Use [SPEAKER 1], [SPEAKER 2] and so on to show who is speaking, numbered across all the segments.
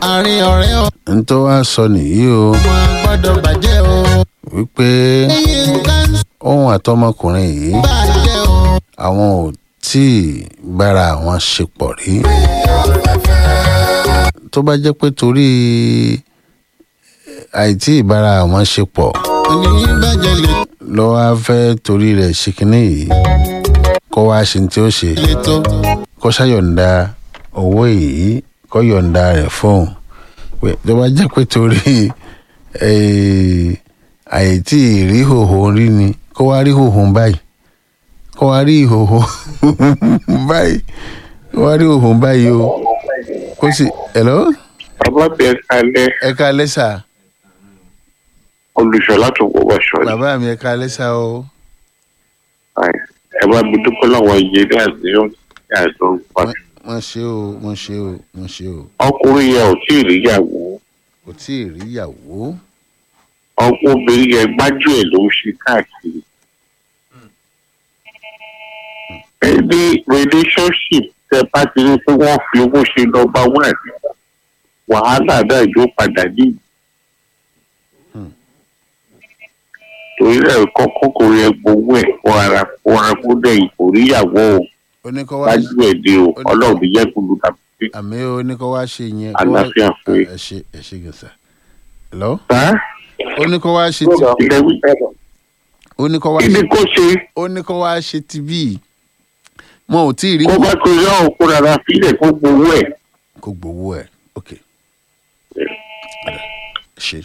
[SPEAKER 1] àárín ọ̀rẹ́ o
[SPEAKER 2] n tó wá sọ nìyí o
[SPEAKER 1] wọn gbọ́dọ̀ bàjẹ́ o
[SPEAKER 2] wípé
[SPEAKER 1] ẹ̀yin nǹkan ń
[SPEAKER 2] òun àtọmọkùnrin yìí
[SPEAKER 1] bàjẹ́ o
[SPEAKER 2] àwọn ò tí ì bára àwọn ṣe pọ̀ rí tó bá jẹ́ pé torí àìtí ìbára àwọn ṣe pọ̀
[SPEAKER 1] ènìyàn bàjẹ́ lè
[SPEAKER 2] ló wá fẹ́ torí rẹ̀ ṣe kínní yìí kó wá ṣe ní tí ó ṣe
[SPEAKER 1] lè tó
[SPEAKER 2] kó ṣàyọ̀ǹda owó yìí kó yọ̀ǹda rẹ̀ fóun pé tó bá jẹ́ pé torí eh, àìtí rí hòhò rí ni kó wá rí hòhò báyìí kó wá rí ìhòhò báyìí kó wá rí hòhò báyìí o kó sì hello
[SPEAKER 3] bàbá bẹ kalẹ
[SPEAKER 2] ẹ ká lẹ́sà
[SPEAKER 3] olùṣọlá tó wọ wọṣọ ni
[SPEAKER 2] bàbá mi ẹ ká lẹ́sà o
[SPEAKER 3] ẹ bá mi dúpẹ́ lọ́wọ́ iye ní àdéhùn ní àdéhùn pàtó.
[SPEAKER 2] wọ́n ṣe o wọ́n ṣe o wọ́n ṣe o
[SPEAKER 3] ọkùnrin yẹn ò tí ì ríyàwó
[SPEAKER 2] kò tí ì rí ìyàwó
[SPEAKER 3] ọkùnrin obìnrin yẹn gbájú ẹ̀ ló ń ṣe káàkiri. ẹni relationship tẹ bá ti rí pé wọ́n fi owó ṣe nọ́mbà one wàhálà náà yóò padà ní. torí ẹ̀ kọ́kọ́ kò yẹ gbowó ẹ̀ kó ara kó ara kó dẹ̀ kò ríyàwó o
[SPEAKER 2] ó ní kó wá
[SPEAKER 3] gbájú ẹ̀ dé o ọlọ́run ní yẹ kó lu tàbí.
[SPEAKER 2] àmì ó ní kó wá ṣe yẹn kó wá-
[SPEAKER 3] Àlàáfíà fún yín.
[SPEAKER 2] ẹ ṣe ẹ ṣe gẹ̀ẹ́sà hello
[SPEAKER 3] Sá?
[SPEAKER 2] ó ní kó wá ṣe ti
[SPEAKER 3] ilẹ̀ wí.
[SPEAKER 2] ó ní kó wá
[SPEAKER 3] kí ni
[SPEAKER 2] ṣe
[SPEAKER 3] kó ṣe
[SPEAKER 2] ó ní kó wá ṣe ti bíi wọn ò tí ì rí
[SPEAKER 3] kó bá tó yọ òkú rárá sílẹ̀ kó gbowó ẹ̀.
[SPEAKER 2] kó gbowó ẹ ok Ọ̀dà, ṣe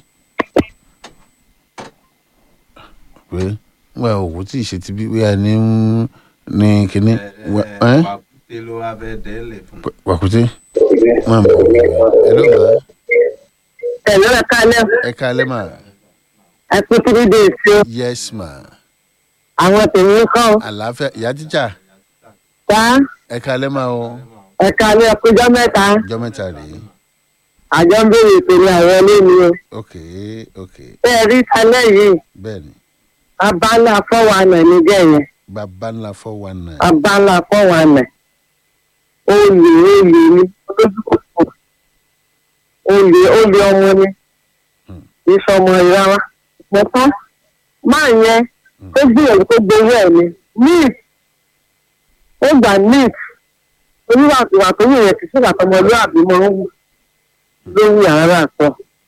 [SPEAKER 2] pé wọn ò wò tí ì ṣe ti bí wíwá ní ní kínní wà- ẹ́?
[SPEAKER 4] pàkúté ló wá fẹ́ dẹ́lẹ̀ fún.
[SPEAKER 2] wàkúté máa bọ̀ ẹ ló bá
[SPEAKER 5] Hello, ẹ kálẹ̀.
[SPEAKER 2] ẹ kálẹ́ mà
[SPEAKER 5] Ẹ kú three days o.
[SPEAKER 2] yes ma
[SPEAKER 5] Àwọn tèmi ń kọ́.
[SPEAKER 2] àlàáfíà ìyá tíjà
[SPEAKER 5] Tá.
[SPEAKER 2] ẹ kálẹ́ mà o
[SPEAKER 5] Ẹ kálẹ̀ ẹ kújọ́ mẹ́ta.
[SPEAKER 2] ọjọ́ mẹ́ta rèé
[SPEAKER 5] Àjọ ń béèrè ìpele àwọn ilé mi o.
[SPEAKER 2] ok ok
[SPEAKER 5] Bẹ́ẹ̀ rí talẹ́ yìí.
[SPEAKER 2] bẹ́ẹ̀ ni
[SPEAKER 5] Abala fọ́wánà ní gẹ̀yẹn.
[SPEAKER 2] bàbá ńlá four one nine
[SPEAKER 5] Abala fọ́wánà. Olè olè ni. Olójúkòkò. Olè olè ọmọ ni. Ìṣọmọ ìrara. Pọ̀pọ́. Máa yẹn tó gbìyànjú tó gbowó ẹ̀ ni. Neat. Ó gbà neat. Oníwàkiwà tó yẹ yẹn kì í ṣègbà tọmọlúwàbí mọ́ ń wù. Lórí àárá sọ.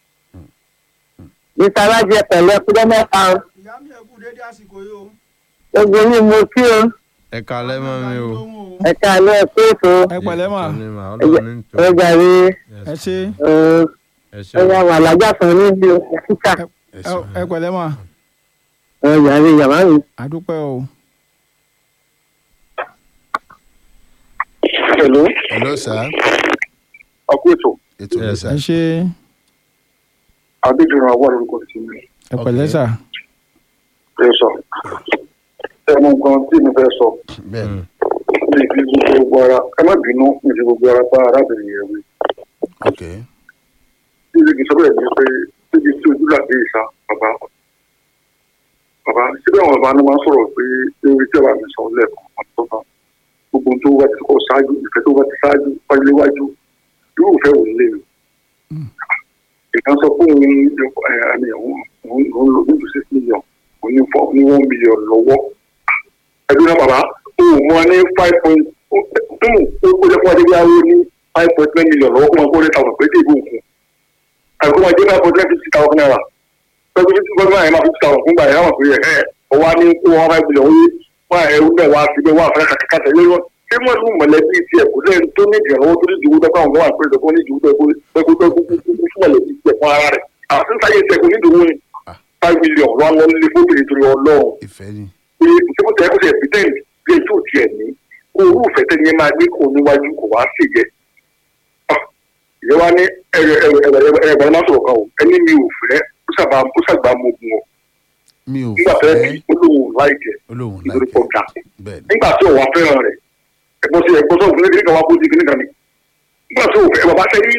[SPEAKER 5] Ìtàlájẹ pẹ̀lú ẹkújọ́ mẹ́ta o.
[SPEAKER 4] ìyá mi ẹ kú dédé àsìkò yìí o.
[SPEAKER 5] Gbogbo yín mo kí o.
[SPEAKER 6] ẹ kalẹ mọ mi o
[SPEAKER 5] Ẹ̀ka alẹ́ ẹ̀kú ètò.
[SPEAKER 7] ẹ pẹ̀lẹ́ mà
[SPEAKER 6] Ìtọ́ni mà, Ọlọ́run ní tọ́.
[SPEAKER 5] Ọjà rí
[SPEAKER 7] ẹ ṣe
[SPEAKER 6] ẹ ṣe
[SPEAKER 5] ẹ̀yà wà lájà kan níbi òkúta.
[SPEAKER 2] ẹ
[SPEAKER 7] ẹ-
[SPEAKER 2] sọ
[SPEAKER 7] ẹ pẹ̀lẹ́ mà
[SPEAKER 5] Ọjà rí yàrá mi.
[SPEAKER 7] àdúpẹ́ o
[SPEAKER 3] Hello,
[SPEAKER 2] hello sir
[SPEAKER 3] ọkọ ètò
[SPEAKER 2] ètò
[SPEAKER 6] Yes,
[SPEAKER 2] ní
[SPEAKER 7] ẹ
[SPEAKER 2] sir
[SPEAKER 7] ṣe
[SPEAKER 3] Adédìrún àwọn orúkọ ti mi
[SPEAKER 7] ẹ pẹ̀lẹ́ sà
[SPEAKER 3] fẹ́ sọ. Ẹnu gan tí mi fẹ́ sọ,
[SPEAKER 2] bẹ́ẹ̀ ni
[SPEAKER 3] mi fi gbogbo ara, ẹ má bínú, mi fi gbogbo ara bá arábìnrin yẹn wí.
[SPEAKER 2] ok
[SPEAKER 3] Bí ibi sọ́kọ̀ ẹ̀ ní pé síbi tí ojú làdé ìsá, bàbá. Bàbá, síbẹ̀ àwọn bàbá náà máa ń sọ̀rọ̀ pé lórí tí ọba mi sọ lẹ́ẹ̀kan àtọ́ta. Gbogbo ohun tó bá ti kọ́ ṣáájú, ìfẹ́ tó bá ti ṣáájú, wáyé léwájú, yóò fẹ́ wò lé mi. ìkan sọ pé òun ẹni òun òun lò ní six million òun ní four ní one million lọ́wọ́ ẹgbẹ́ náà bàbá òun mọ ní five point ó ó jẹ́ fún adébíyá ó ní five point nine million lọ́wọ́ kó máa kó lẹ́ta ọ̀nà pé dé ìbò òkun àìkú máa jẹ́ five point nine fifty thousand naira pẹ̀lú fifty thousand naira máa fifty thousand fún gbà yẹn àwọn àpèrè ẹ̀ ọwọ́ á ní kó one five million ó yé wọ́n ẹ̀ ó bẹ̀ wá síbẹ̀ wọ́n àfẹ́ kàkàkà tẹ̀lé wọn ṣé wọ́n ní mọ̀lẹ́bí tiẹ̀ kò lẹ́yìn tó ní ìdìrànwọ́ tó ní ìdìbò tó káwọn wà pé tó ní ìdìbò tó kó tó kó tó kó fún mọ̀lẹ́bí tiẹ̀ fún ara rẹ̀ àti sáyé tiẹ̀ kò ní ìdìbò ní five million wọn lọ nílé fóbìnrin torí ọlọ́run
[SPEAKER 2] ìfẹ́ ni
[SPEAKER 3] pé ìṣẹ́kù tẹ̀ kó tẹ̀ pretend bí ètò tiẹ̀ ní kó orú ìfẹ́ tẹ́ni yẹn máa gbé kó níwájú kó wá sí yẹ. ìyẹn wá ní ẹ̀rẹ̀ máa sọ̀rọ̀ kan o ẹni mi ò fẹ́ ó sábà ó sábà mo gun ọ
[SPEAKER 2] mi ò
[SPEAKER 3] nígbà tẹ́
[SPEAKER 2] fẹ́
[SPEAKER 3] olóhùn láìjẹ́
[SPEAKER 2] olóhùn
[SPEAKER 3] nítorí
[SPEAKER 2] láìpẹ́
[SPEAKER 3] pọ̀ ga
[SPEAKER 2] bẹ́ẹ̀ ni
[SPEAKER 3] nígbà tí òun wá fẹ́ràn rẹ̀ ẹ̀gbọ́n sí ẹ̀gbọ́n sọ̀rọ̀ fún ẹgbẹ́ kan wá bó di kíní kan ni nígbà tí òun fẹ́ bàbá tẹ́ ní